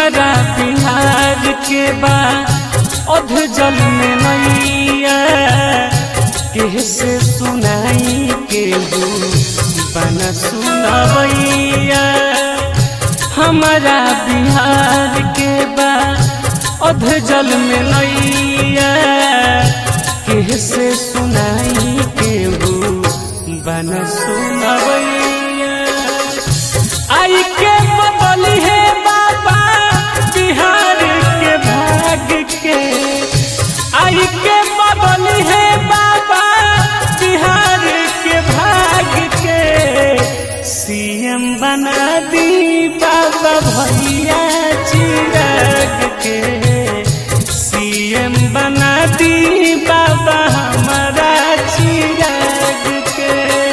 हमारा बिहार के बा अध जल में नैया कैसे सुनाई के बना सुनवैया हमारा बिहार के बा अध जल में नैया कैसे सुनाई के बना सुनवैया आई के बदली है बाबा बिहार के भाग के आई के बदली है बाबा बिहार के भाग के सीएम बना दी बाबा भैया चिराग के सीएम बना दी बाबा हमारा चिराग के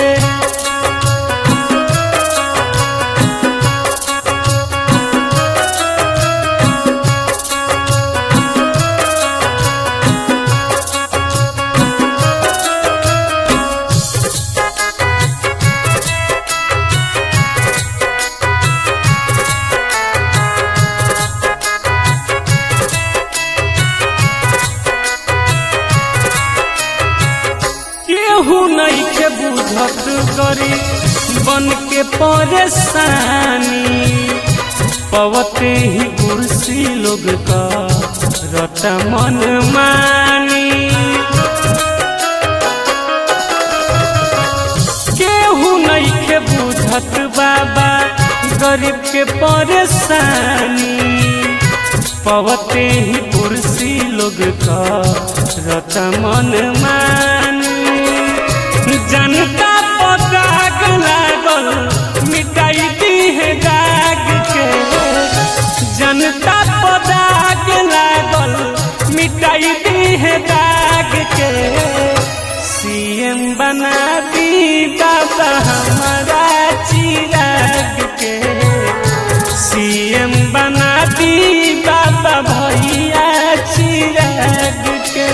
केहू नहीं के बुझत करी बन के परेशानी पवते ही कुर्सी लोग का रट मन मानी केहू नहीं के बुझत बाबा गरीब के परेशानी पवते ही कुर्सी लोग का रट मन मानी जनता पर दाग लागल मिटाई दी है दाग के जनता पर दाग लागल मिटाई दी है दाग के सीएम बना दी बाबा हमारा चिराग के सीएम बना दी बाबा भैया चिराग के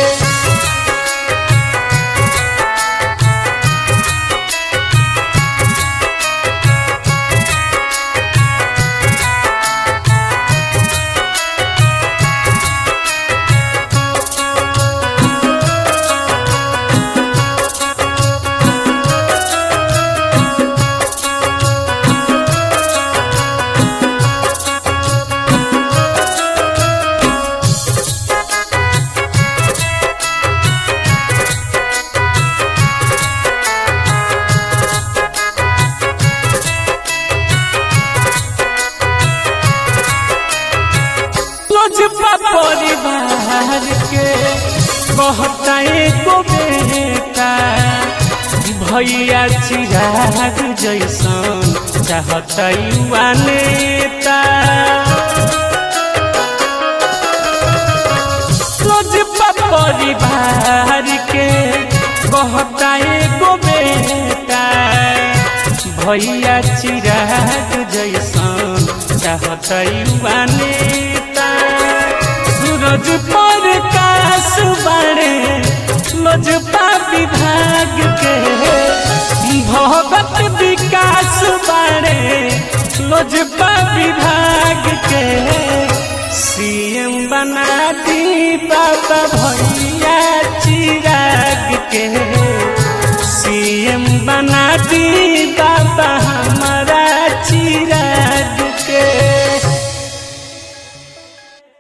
लोजपा परिवार के कहता एगो बेटा भैया चिराग जैसन चाहता युवा नेता लोजपा परिवार के कहता एगो बेटा भैया चिराग जैसन चाहता युवा नेता सूरज पर काश बाड़े लोजपा विभाग के भगत विकास बाड़े लोजपा विभाग के सीएम बना दी बाबा भैया